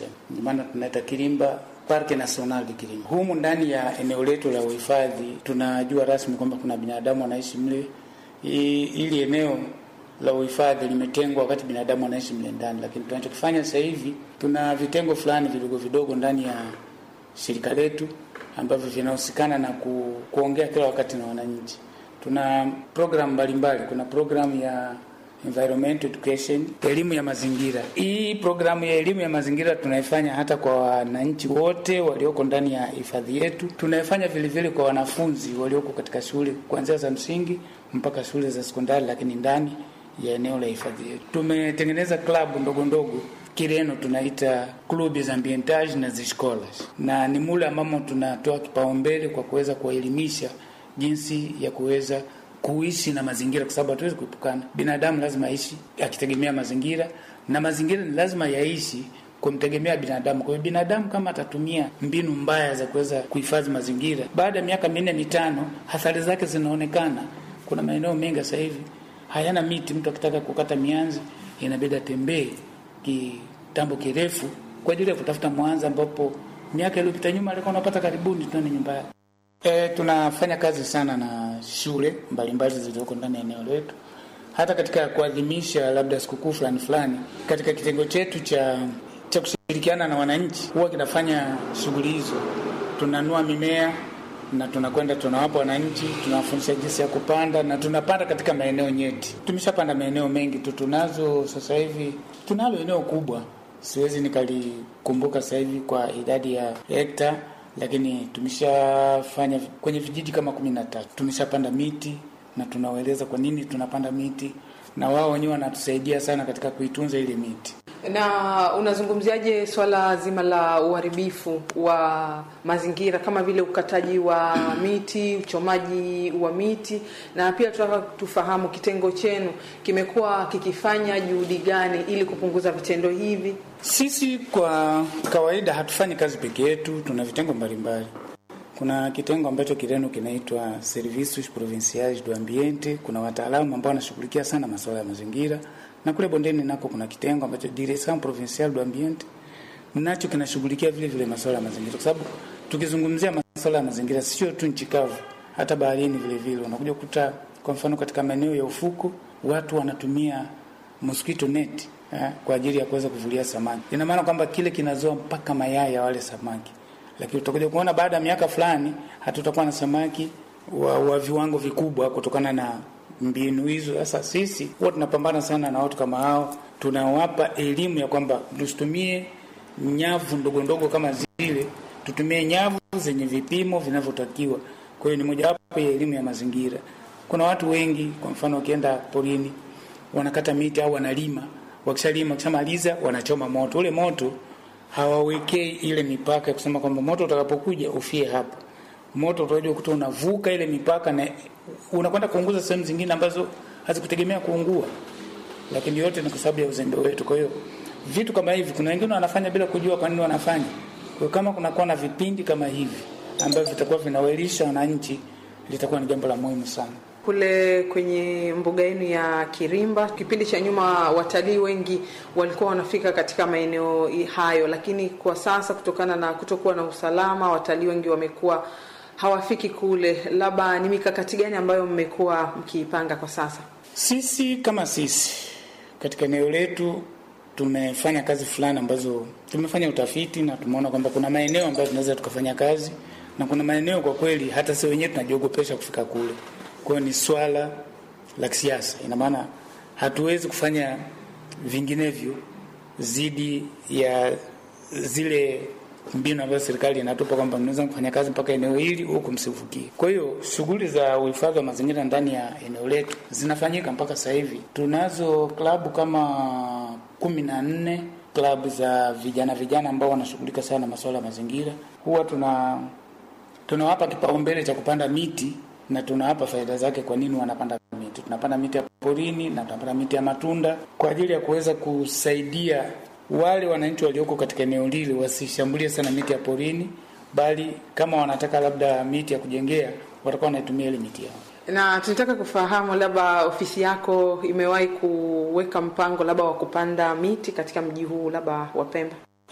tuseme, ndio maana tunaita Kirimba Parke National de Kirimba. Humu ndani ya eneo letu la uhifadhi tunajua rasmi kwamba kuna binadamu wanaishi mle. Ili eneo la uhifadhi limetengwa wakati binadamu wanaishi mle ndani, lakini tunachokifanya sasa hivi tuna vitengo fulani vidogo vidogo ndani ya shirika letu ambavyo vinahusikana na ku, kuongea kila wakati na wananchi. Tuna programu mbalimbali, kuna programu ya environmental education, elimu ya mazingira. Hii programu ya elimu ya mazingira tunaifanya hata kwa wananchi wote walioko ndani ya hifadhi yetu. Tunaifanya vile vile kwa wanafunzi walioko katika shule kuanzia za msingi mpaka shule za sekondari, lakini ndani ya eneo la hifadhi yetu tumetengeneza klabu ndogo ndogo Kireno tunaita clubs ambientage na ziscolas, na ni mule ambamo tunatoa kipaumbele kwa kuweza kuwaelimisha jinsi ya kuweza kuishi na mazingira, kwa sababu hatuwezi kuepukana. Binadamu lazima aishi akitegemea mazingira, na mazingira ni lazima yaishi kumtegemea binadamu. Kwa hiyo binadamu kama atatumia mbinu mbaya za kuweza kuhifadhi mazingira, baada ya miaka minne mitano, athari zake zinaonekana. Kuna maeneo mengi sasa hivi hayana miti. Mtu akitaka kukata mianzi inabidi atembee kitambo kirefu kwa ajili ya kutafuta mwanza, ambapo miaka iliyopita nyuma alikuwa anapata karibuni tuone nyumba yake. E, tunafanya kazi sana na shule mbalimbali zilizoko ndani ya eneo letu, hata katika kuadhimisha labda sikukuu fulani fulani. Katika kitengo chetu cha cha kushirikiana na wananchi, huwa kinafanya shughuli hizo. Tunanua mimea na tunakwenda tunawapa wananchi, tunawafundisha jinsi ya kupanda na tunapanda katika maeneo nyeti. Tumeshapanda maeneo mengi tu, tunazo sasa hivi, tunalo eneo kubwa, siwezi nikalikumbuka sasa hivi kwa idadi ya hekta lakini tumeshafanya kwenye vijiji kama kumi na tatu. Tumeshapanda miti na tunawaeleza kwa nini tunapanda miti, na wao wenyewe wanatusaidia sana katika kuitunza ile miti. Na unazungumziaje swala zima la uharibifu wa mazingira kama vile ukataji wa miti, uchomaji wa miti, na pia tunataka tufahamu kitengo chenu kimekuwa kikifanya juhudi gani ili kupunguza vitendo hivi? Sisi kwa kawaida hatufanyi kazi peke yetu, tuna vitengo mbalimbali. Kuna kitengo ambacho Kireno kinaitwa Servicios Provinciais do Ambiente. Kuna wataalamu ambao wanashughulikia sana masuala ya mazingira, na kule bondeni nako kuna kitengo ambacho Direção Provincial do Ambiente nacho kinashughulikia vile vile masuala ya mazingira, kwa sababu tukizungumzia masuala ya mazingira sio tu nchi kavu, hata baharini vile vile unakuja kukuta, kwa mfano katika maeneo ya ufuko watu wanatumia mosquito net eh, kwa ajili ya kuweza kuvulia samaki. Ina maana kwamba kile kinazoa mpaka mayai ya wale samaki, lakini utakuja kuona baada ya miaka fulani hatutakuwa na samaki wa, wa viwango vikubwa kutokana na mbinu hizo. Sasa sisi huwa tunapambana sana na watu kama hao, tunawapa elimu ya kwamba tusitumie nyavu ndogo ndogo kama zile, tutumie nyavu zenye vipimo vinavyotakiwa. Kwa hiyo ni mojawapo ya elimu ya mazingira. Kuna watu wengi, kwa mfano, wakienda porini wanakata miti au wanalima wakishalima wakishamaliza wanachoma moto. Ule moto hawawekei ile mipaka ya kusema kwamba moto utakapokuja ufie hapa. Moto utakuja kuta unavuka ile mipaka na unakwenda kuunguza sehemu zingine ambazo hazikutegemea kuungua, lakini yote ni kwa sababu ya uzembe wetu. Kwa hiyo vitu kama hivi, kuna wengine wanafanya bila kujua kwa nini wanafanya. Kwa hiyo kama kunakuwa na vipindi kama hivi ambavyo vitakuwa vinawaelisha wananchi, litakuwa ni jambo la muhimu sana kule kwenye mbuga yenu ya Kirimba. Kipindi cha nyuma watalii wengi walikuwa wanafika katika maeneo hayo, lakini kwa sasa kutokana na kutokuwa na usalama, watalii wengi wamekuwa hawafiki kule. Labda ni mikakati gani ambayo mmekuwa mkiipanga kwa sasa? Sisi kama sisi katika eneo letu tumefanya kazi fulani ambazo tumefanya utafiti na tumeona kwamba kuna maeneo ambayo tunaweza tukafanya kazi na kuna maeneo kwa kweli hata sisi wenyewe tunajiogopesha kufika kule. Kwa hiyo ni swala la kisiasa, ina maana hatuwezi kufanya vinginevyo zidi ya zile mbinu ambazo serikali inatupa kwamba mnaweza kufanya kazi mpaka eneo hili huku msivukie. Kwa hiyo shughuli za uhifadhi wa mazingira ndani ya eneo letu zinafanyika mpaka sasa hivi. Tunazo klabu kama kumi na nne klabu za vijana vijana ambao wanashughulika sana na masuala ya mazingira. Huwa tuna tunawapa kipaumbele cha kupanda miti na tunawapa faida zake. Kwa nini wanapanda miti? Tunapanda miti ya porini na tunapanda miti ya matunda kwa ajili ya kuweza kusaidia wale wananchi walioko katika eneo lile wasishambulie sana miti ya porini, bali kama wanataka labda miti ya kujengea watakuwa wanaitumia ile miti yao. Na tunataka kufahamu labda ofisi yako imewahi kuweka mpango labda wa kupanda miti katika mji huu labda wa Pemba?